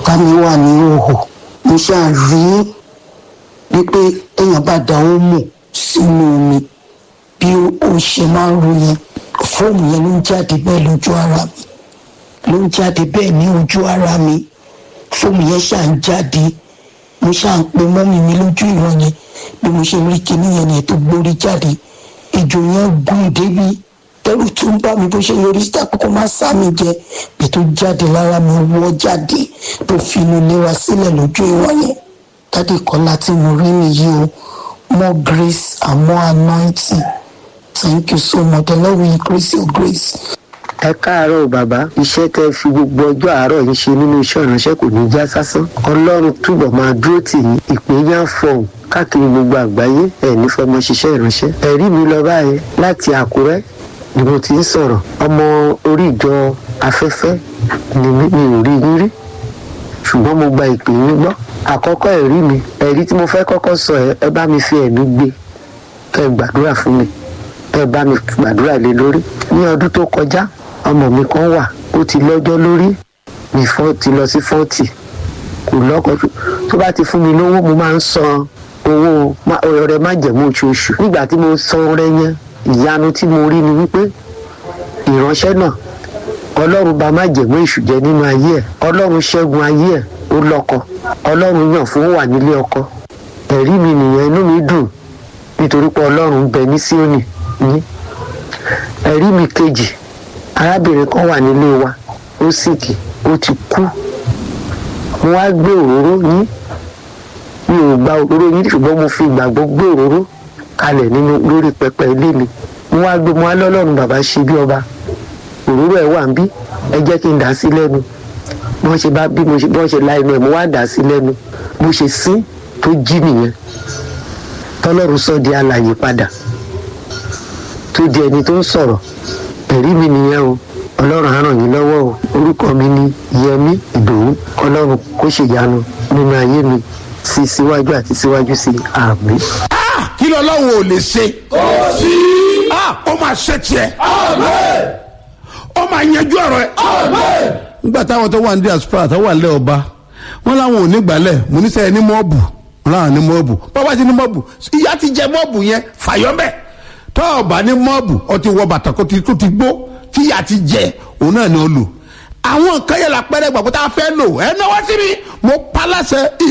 ọ̀tá mi wà ní òhò mo ṣáà rí wípé téèyàn bá da omo sínú omi bí ó ṣe máa ń ro yẹn fóòmù yẹn ló ń jáde bẹ́ẹ̀ lójú ara mi ló ń jáde bẹ́ẹ̀ ní ojú ara mi fóòmù yẹn ṣáà ń jáde mo ṣáà ń pe mọ́mì mi lójú ìran yẹn bí mo ṣe rí kinní yẹn yẹn tó gbórí jáde ìjò yẹn gùn débi ẹrù tó ń bá mi bó ṣe yọrí síta kókó má sá mi jẹ bí tó jáde lára mi wọ́ jáde tó fi inú ilé wa sílẹ̀ lójú ìran yẹn dáàdì kọ́lá tí mo rí nìyí o more grace and more anointing thank you so much the lord will increase your grace. ẹ káàárọ̀ bàbá iṣẹ́ tẹ́ fi gbogbo ọjọ́ àárọ̀ yìí ṣe nínú iṣẹ́ ìránṣẹ́ kò ní já sásán ọlọ́run túbọ̀ máa dúró tì yín ìpè yá fọ̀hún káàkiri gbogbo àgbáyé ẹ̀ ní fọmọ ṣiṣẹ́ ìránṣẹ́ ẹ̀rí mi lọ báyìí láti àkúrẹ́ ni mo ti ń sọ̀rọ̀ ọmọ orí ìjọ afẹ́fẹ́ ni mi mi ò rí yín rí ṣùgbọ́n mo gba ìpè yín gbọ́ àkọ́kọ́ ẹ̀rí mi ẹ̀rí tí mo fẹ́ kọ́kọ́ sọ ẹ ẹ bá mi fi ẹ̀mí gbé kẹ́ ẹ gbàdúrà fún mi kẹ́ ẹ bá mi gbàdúrà lé lórí ní ọdún tó kọjá ọmọ mi kan wà ó ti lọ́jọ́ lórí mi fọ́ ti lọ sí fọ́ọ̀tì kò lọ́kọ̀ tó bá ti fún mi lówó mo máa ń san owó ọrẹ májẹ̀mú oṣooṣù nígbà tí mo san ọrẹ yẹn ìyanu tí mo rí ni wípé ìránṣẹ́ náà ọlọ́run bá májẹ̀mú èṣù jẹ nínú ayé ẹ̀ ọlọ́run ṣẹ́gun ayé ẹ̀ ó lọ́kọ ọlọ́run yàn fún wà nílé ọkọ ẹ̀rí mi nìyẹn inú mi dùn nítorí pé ọlọ́run bẹ ní síónì ní ẹ̀rí mi kejì arábìnrin kan wà nílé wa ó sìkì ó ti kú mo wá gbé òróró yín mi ò gba òróró yín ṣùgbọ́n mo fi ìgbàgbọ́ gbé òróró kalẹ̀ nínú lórí pẹpẹ ilé mi mo wá gbé mo wá lọ́lọ́run bàbá ṣe bí ọba òróró ẹ̀ wà ń bí ẹ jẹ́ kí n dà sí lẹ́nu bí wọ́n ṣe bá bí wọ́n ṣe la inú ẹ̀ mo wá dà sí lẹ́nu mo ṣe sín tó jí nìyẹn tọ́lọ́run sọ di alàyè padà tó di ẹni tó ń sọ̀rọ̀ ẹ̀rí mi nìyẹn o ọlọ́run á ràn yín lọ́wọ́ o orúkọ mi ni yẹmí ìdòwú ọlọ́run kó ṣèyanu nínú ayé mi sí síwájú àti síwájú sí àmì. kí lọ́lọ́run ò lè ṣe. kò sí. ó máa ṣe tiẹ̀. ó máa yanjú ọ̀rọ̀ ẹ̀. nígbà táwọn tó wà ní diaspora tó wà lẹ́ ọba wọn láwọn ò ní gbálẹ̀ mo ní sẹ́yìn ní mọ́ọ̀bù wọn láwọn ní mọ́ọ̀bù bàbá ti ní mọ́ọ̀bù ìyá ti jẹ mọ́ọ̀bù yẹn fàyọ́mẹ́ tọ́ọ̀bà ní mọ́ọ̀bù ọtí wọ bàtà kó ti tó ti gbó tíyà ti jẹ òun náà ni ó lò àwọn nǹkan yẹn la pẹ́rẹ́ gbàgbọ́ tá a fẹ́ lò ẹ náwó sí mi mo pa láṣẹ